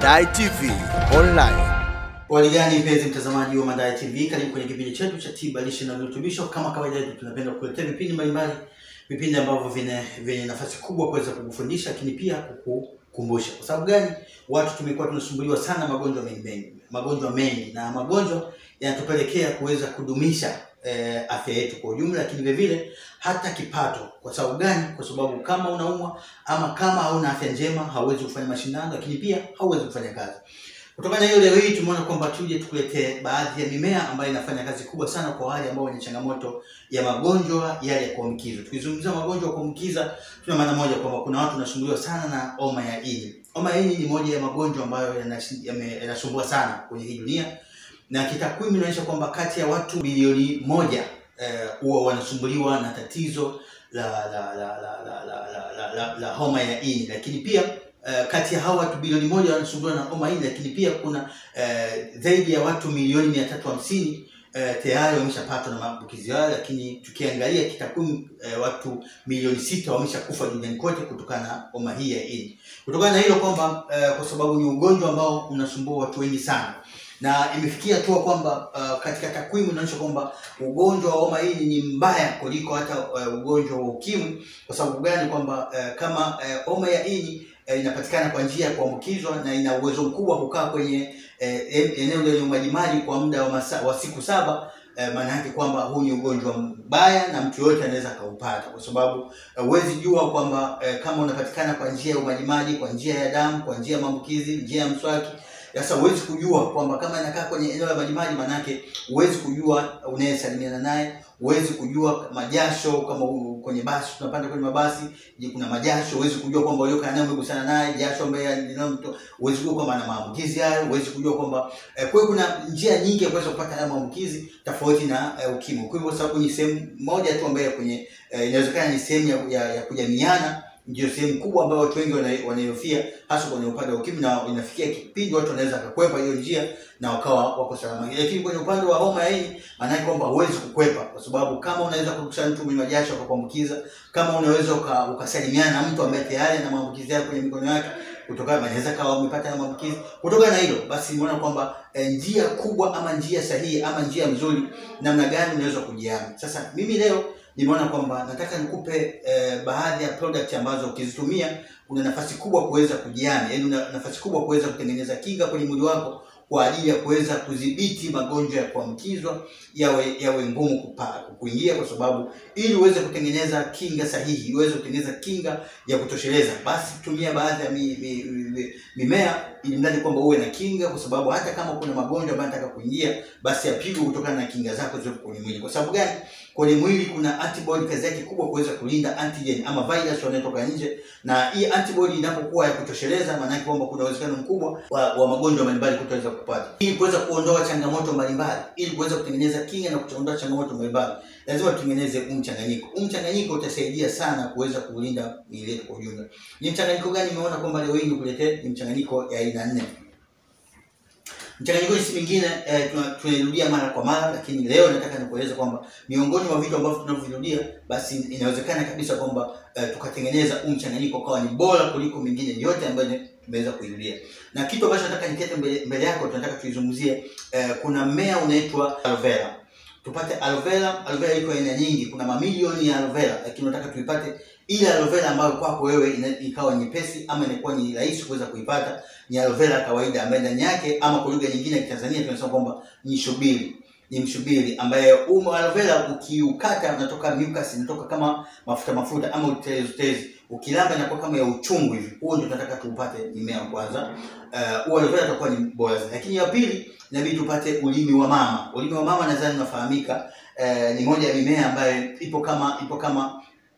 Mandai TV Online. Waligani mpenzi mtazamaji wa Mandai TV, karibu kwenye kipindi chetu cha tiba lishe na virutubisho. Kama kawaida yetu, tunapenda kukuletea vipindi mbalimbali, vipindi ambavyo vina vyenye nafasi kubwa kuweza kukufundisha, lakini pia kukukumbusha. Kwa sababu gani? Watu tumekuwa tunasumbuliwa sana magonjwa mengi mengi, magonjwa mengi, na magonjwa yanatupelekea kuweza kudumisha eh, afya yetu kwa ujumla, lakini vile vile hata kipato. Kwa sababu gani? Kwa sababu kama unaumwa ama kama hauna afya njema, hauwezi kufanya mashindano, lakini pia hauwezi kufanya kazi. Kutokana na hiyo, leo hii tumeona kwamba tuje tukuletee baadhi ya mimea ambayo inafanya kazi kubwa sana kwa wale ambao wenye changamoto ya magonjwa yale ya kuambukizwa. Tukizungumzia magonjwa ya kuambukiza, tuna maana moja kwamba kuna watu wanasumbuliwa sana na homa ya ini. Homa ya ini ni moja ya magonjwa ambayo yanashi- yame- yanasumbua sana kwenye hii dunia, na kitakwimu inaonyesha kwamba kati ya watu bilioni moja eh, huwa wanasumbuliwa na tatizo la la la la la la, la, la, la, la homa ya ini, lakini pia Uh, kati ya hao watu bilioni moja wanasumbuliwa na homa hii, lakini pia kuna uh, zaidi ya watu milioni mia tatu hamsini uh, tayari wameshapatwa na maambukizi hayo, lakini tukiangalia kitakwimu uh, watu milioni sita wameshakufa duniani kote kutokana na homa hii ya ini. Kutokana na hilo kwamba uh, kwa sababu ni ugonjwa ambao unasumbua watu wengi sana na imefikia hatua kwamba uh, katika takwimu inaonyesha kwamba ugonjwa wa homa hii ni mbaya kuliko hata uh, ugonjwa wa ukimwi. Kwa sababu gani? Kwamba uh, kama uh, homa ya ini eh, inapatikana kwa njia ya kuambukizwa na ina uwezo mkubwa wa kukaa kwenye eh, en- eneo lenye umajimaji kwa muda wa, masa, wa siku saba eh, maana yake kwamba huu ni ugonjwa mbaya na mtu yoyote anaweza akaupata, kwa sababu eh, huwezi jua kwamba eh, kama unapatikana kwa njia ya umajimaji, kwa njia ya damu, kwa njia ya maambukizi, njia ya mswaki. Sasa huwezi kujua kwamba kama inakaa kwenye eneo la majimaji, maanake huwezi kujua unayesalimiana naye, huwezi kujua majasho kama u- kwenye basi, tunapanda kwenye mabasi, je, kuna majasho, huwezi kujua kwamba uliokaa naye umegusana naye jasho ambaye linamto, huwezi kujua kwamba ana maambukizi hayo, huwezi kujua kwamba eh, kwa hiyo kuna njia nyingi ya kuweza kupata haya maambukizi tofauti na eh, ukimwi. Kwa hivyo sababu ni sehemu moja tu ambayo kwenye eh, inawezekana ni sehemu ya, ya, ya kujamiana ndio sehemu kubwa ambayo watu wengi wana- wanaihofia hasa kwenye upande wa ukimwi, na inafikia kipindi watu wanaweza kakwepa hiyo njia na wakawa wako salama. Lakini kwenye upande wa homa ya ini, maanake kwamba huwezi kukwepa, kwa sababu kama unaweza kukusanya mtu mwenye majasho akakuambukiza, kama unaweza uka, ukasalimiana na mtu ambaye tayari ana maambukizi yake kwenye mikono yake, kutokana anaweza kawa umepata na maambukizi. Kutokana na hilo basi, nimeona kwamba eh, njia kubwa ama njia sahihi ama njia nzuri namna gani unaweza kujiami. Sasa mimi leo nimeona kwamba nataka nikupe eh, baadhi ya product ambazo ukizitumia una nafasi kubwa kuweza kujiami, yaani una nafasi kubwa kuweza kutengeneza kinga kwenye mwili wako kwa ajili ya kuweza kudhibiti magonjwa ya kuambukizwa yawe yawe ngumu kupa- kuingia, kwa sababu ili uweze kutengeneza kinga sahihi, ili uweze kutengeneza kinga ya kutosheleza, basi tumia baadhi ya mi, mi, mi, mimea ili mradi kwamba uwe na kinga, kwa sababu hata kama kuna magonjwa ambayo yanataka kuingia, basi yapigwe kutokana na kinga zako zilizo kwenye mwili. Kwa sababu gani? Kwenye mwili kuna antibody, kazi yake kubwa kuweza kulinda antigen ama virus wanaotoka nje, na hii antibody inapokuwa ya kutosheleza, maana yake kwamba kuna uwezekano mkubwa wa, wa magonjwa mbalimbali kutoweza kupata. Ili kuweza kuondoa changamoto mbalimbali, ili kuweza kutengeneza kinga na kuondoa changamoto mbalimbali, lazima tutengeneze huu mchanganyiko. Huu mchanganyiko utasaidia sana kuweza kulinda miili yetu kwa ujumla. Ni mchanganyiko gani? Nimeona kwamba leo hii nikuletee ni mchanganyiko ya aina nne. Mchanganyiko si mingine eh, tuna- tunairudia mara kwa mara, lakini leo nataka nikueleza kwamba miongoni mwa vitu ambavyo tunavyovirudia, basi inawezekana kabisa kwamba eh, tukatengeneza huu mchanganyiko ukawa ni bora kuliko mingine yote ambayo ni- tumeweza kuirudia. Na kitu ambacho nataka nikete mbele, mbele yako, tunataka tuizungumzie eh, kuna mmea unaitwa aloe vera. Tupate aloe vera. Aloe vera iko aina nyingi, kuna mamilioni ya aloe vera, lakini nataka tuipate ile aloe vera ambayo kwako wewe ina, ikawa nyepesi ama inakuwa ni rahisi kuweza kuipata ni aloe vera ya kawaida ambayo ndani yake ama kwa lugha nyingine ya Kitanzania tunasema kwamba ni shubiri ni mshubiri ambaye umo aloe vera ukiukata unatoka mucus inatoka kama mafuta mafuta ama utezi utezi ukilamba inakuwa kama ya uchungu hivi huo ndio tunataka tuupate mmea wa kwanza uh, huo aloe vera utakuwa ni bora zaidi lakini ya pili inabidi tupate ulimi wa mama ulimi wa mama nadhani unafahamika uh, ni moja ya mimea ambayo ipo kama ipo kama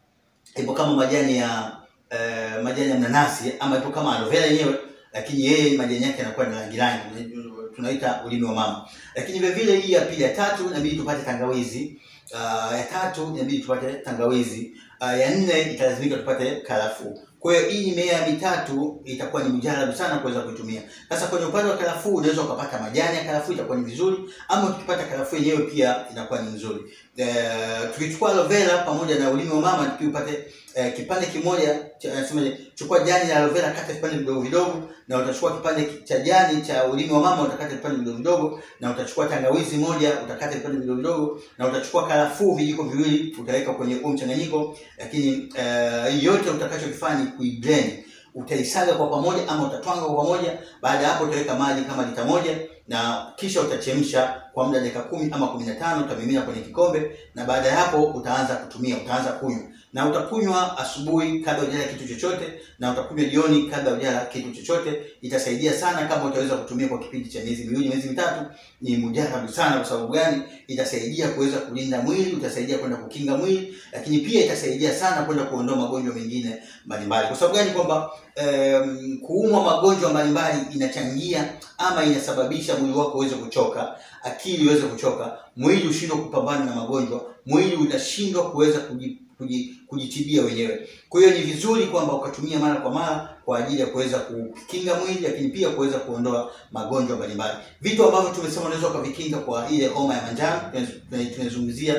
ipo kama majani ya uh, majani ya mnanasi ama ipo kama aloe vera yenyewe lakini yeye majani yake yanakuwa na rangi rangi tunaita ulimi wa mama lakini vile vile hii ya pili ya tatu inabidi tupate tangawizi uh, ya tatu inabidi tupate tangawizi uh, ya nne italazimika tupate karafuu. Kwa hiyo hii mimea mitatu itakuwa ni mjarabu sana kuweza kuitumia. Sasa kwenye upande wa karafuu unaweza ukapata majani ya karafuu itakuwa ni vizuri, ama ukipata karafuu yenyewe pia inakuwa ni nzuri. Eh, tukichukua aloe vera pamoja na ulimi wa mama tukiupate eh, kipande kimoja cha nasemaje, chukua jani la aloe vera kata vipande vidogo vidogo, na utachukua kipande ki- cha jani cha ulimi wa mama utakata vipande vidogo vidogo, na utachukua tangawizi moja utakata vipande vidogo vidogo, na utachukua karafuu vijiko viwili utaweka kwenye huo mchanganyiko, lakini eh, yote utakachokifanya ni kuiblend utaisaga kwa pamoja ama utatwanga kwa pamoja. Baada ya hapo utaweka maji kama lita moja na kisha utachemsha kwa muda dakika kumi ama kumi na tano utamimina kwenye kikombe, na baada ya hapo utaanza kutumia, utaanza kunywa na utakunywa asubuhi kabla hujala kitu chochote, na utakunywa jioni kabla hujala kitu chochote. Itasaidia sana kama utaweza kutumia kwa kipindi cha miezi miwili, miezi mitatu. Ni mujarabu sana. Kwa sababu gani? Itasaidia kuweza kulinda mwili, utasaidia kwenda kukinga mwili, lakini pia itasaidia sana kwenda kuondoa magonjwa mengine mbalimbali. Kwa sababu gani? Kwamba um, kuumwa magonjwa mbalimbali inachangia ama inasababisha mwili wako uweze kuchoka, akili iweze kuchoka, mwili ushindwe kupambana na magonjwa, mwili utashindwa kuweza kuji, kuji, kujitibia wenyewe. Kwa hiyo ni vizuri kwamba ukatumia mara kwa mara kwa ajili ya kuweza kukinga mwili, lakini pia kuweza kuondoa magonjwa mbalimbali. Vitu ambavyo tumesema unaweza ukavikinga kwa ile homa ya manjano, tunaz- tunazungumzia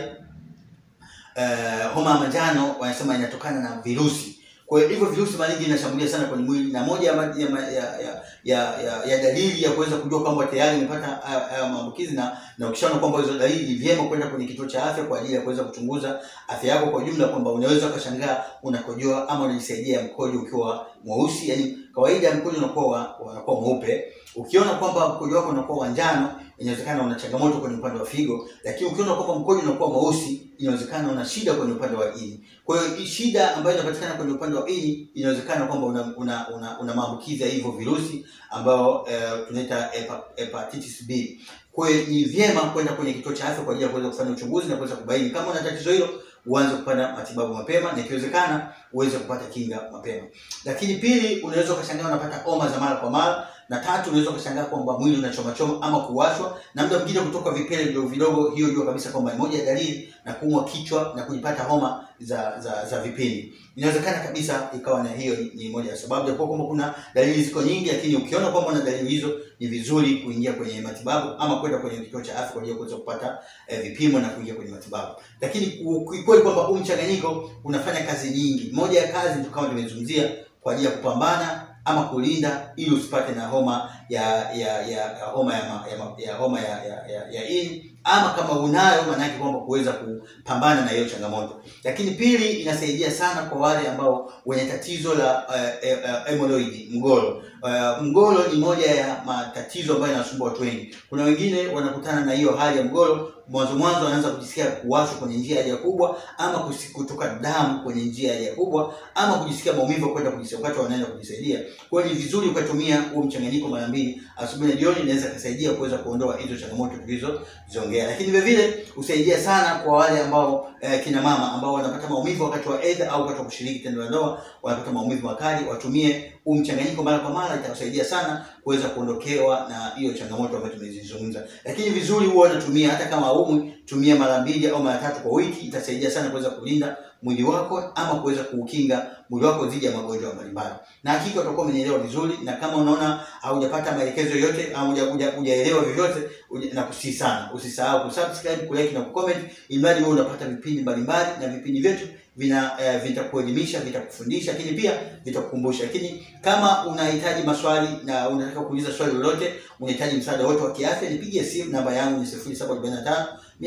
eh, homa ya manjano wanasema inatokana na virusi. Kwa hiyo hivyo virusi mara nyingi vinashambulia sana kwenye mwili, na moja ya, ma- ya, ma- ya, ya, ya, ya, ya dalili ya kuweza kujua kwamba tayari umepata haya haya maambukizi na na ukishaona kwamba hizo dalili, ni vyema kwenda kwenye kituo cha afya kwa ajili ya kuweza kuchunguza afya yako kwa ujumla, kwamba unaweza ukashangaa unakojoa ama unajisaidia mkojo ukiwa mweusi. Yani kawaida mkojo unakuwa wa- unakuwa mweupe. Ukiona kwamba mkojo wako unakuwa wa njano, inawezekana una changamoto kwenye upande wa figo, lakini ukiona kwamba mkojo unakuwa mweusi, inawezekana una shida kwenye upande wa ini. Kwa hiyo hii shida ambayo inapatikana kwenye upande wa ini, inawezekana kwamba una una, una, una maambukizi ya hivyo virusi ambao eh, tunaita hepa- hepatitis B. Kwa hiyo ni vyema kwenda kwenye kituo cha afya kwa ajili ya kuweza kufanya uchunguzi na kuweza kubaini kama una tatizo hilo, uanze kupata matibabu mapema na ikiwezekana uweze kupata kinga mapema. Lakini pili, unaweza ukashangaa unapata homa za mara kwa mara, na tatu, unaweza ukashangaa kwamba mwili unachoma choma ama kuwashwa na muda mwingine kutoka vipele vidogo vidogo. Hiyo jua kabisa kwamba ni moja ya dalili na kuumwa kichwa na kujipata homa za za, za vipindi. Inawezekana kabisa ikawa na hiyo ni, ni moja ya sababu, japokuwa kwamba kuna dalili ziko nyingi, lakini ukiona kwamba una dalili hizo, ni vizuri kuingia kwenye matibabu ama kwenda kwenye kituo cha afya kwa ajili ya kuweza kupata eh, vipimo na kuingia kwenye matibabu. Lakini kikweli kwamba huu mchanganyiko unafanya kazi nyingi. Moja ya kazi ndio kama tumezungumzia kwa ajili ya kupambana ama kulinda ili usipate na homa ya ya ya, ya homa ya, ma, ya, ma, ya homa ya, ya, ya, ya ini ama kama unayo maana yake kwamba kuweza kupambana na hiyo changamoto. Lakini pili, inasaidia sana kwa wale ambao wenye tatizo la uh, uh, hemorrhoid mgolo. Uh, mgolo ni moja ya matatizo ambayo yanasumbua watu wengi. Kuna wengine wanakutana na hiyo hali ya mgolo, mwanzo mwanzo wanaanza kujisikia kuwashwa kwenye njia ya haja kubwa ama kusi- kutoka damu kwenye njia ya haja kubwa ama kujisikia maumivu kwenda kujisaidia wakati wanaenda kujisaidia. Kwa hiyo ni vizuri ukatumia huo mchanganyiko mara mbili asubuhi na jioni, inaweza kusaidia kuweza kuondoa hizo changamoto tulizoziongea. Lakini vile vile husaidia sana kwa wale ambao eh, kina mama ambao wanapata maumivu wakati wa edha au wakati wa kushiriki tendo la ndoa, wanapata maumivu makali, watumie huu mchanganyiko mara kwa mara, itawasaidia sana kuweza kuondokewa na hiyo changamoto ambayo tumezizungumza. Lakini vizuri huwa unatumia hata kama haumwi, tumia mara mbili au mara tatu kwa wiki, itasaidia sana kuweza kulinda mwili wako ama kuweza kuukinga mwili wako dhidi ya magonjwa mbalimbali. Na hakika utakuwa umenielewa vizuri, na kama unaona haujapata maelekezo yoyote au huja- huja- hujaelewa vyovyote, uja- nakusihi sana usisahau kusubscribe, kulike na kucomment, ili mradi wewe unapata vipindi mbalimbali, na vipindi vyetu vina eh, vitakuelimisha, vitakufundisha, lakini pia vitakukumbusha. Lakini kama unahitaji maswali na unataka kuuliza swali lolote, unahitaji msaada wote wa kiafya, nipigie simu. Namba yangu ni 0745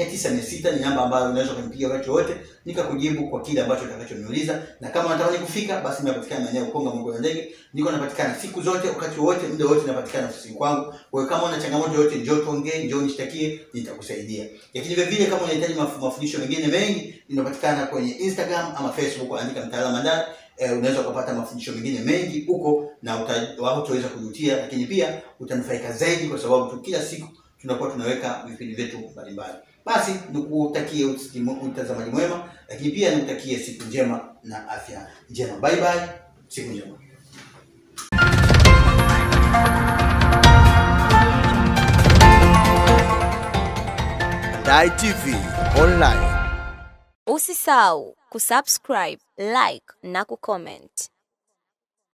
900 ni namba ambayo unaweza kunipigia wakati wote nikakujibu kwa kile ambacho utakachoniuliza. Na kama unatamani kufika, basi napatikana maeneo ya Ukonga Mungu na Ndege, niko napatikana siku zote, wakati wote, muda wote, napatikana ofisini kwangu. Kwa hiyo kama una changamoto yoyote, njoo tuongee, njoo nishtakie, nitakusaidia. Lakini vile vile kama unahitaji maf- mafundisho mengine mengi, ninapatikana kwenye Instagram ama Facebook, andika mtaalamu ndani eh, unaweza ukapata mafundisho mengine mengi huko na uta- hautaweza kujutia, lakini pia utanufaika zaidi, kwa sababu tu kila siku tunakuwa tunaweka vipindi vyetu mbalimbali. Basi nikutakie usikimu- utazamaji mwema, lakini pia nikutakie siku njema na afya njema. Bye bye, siku njema. Dai TV Online. Usisahau kusubscribe, like na kucomment.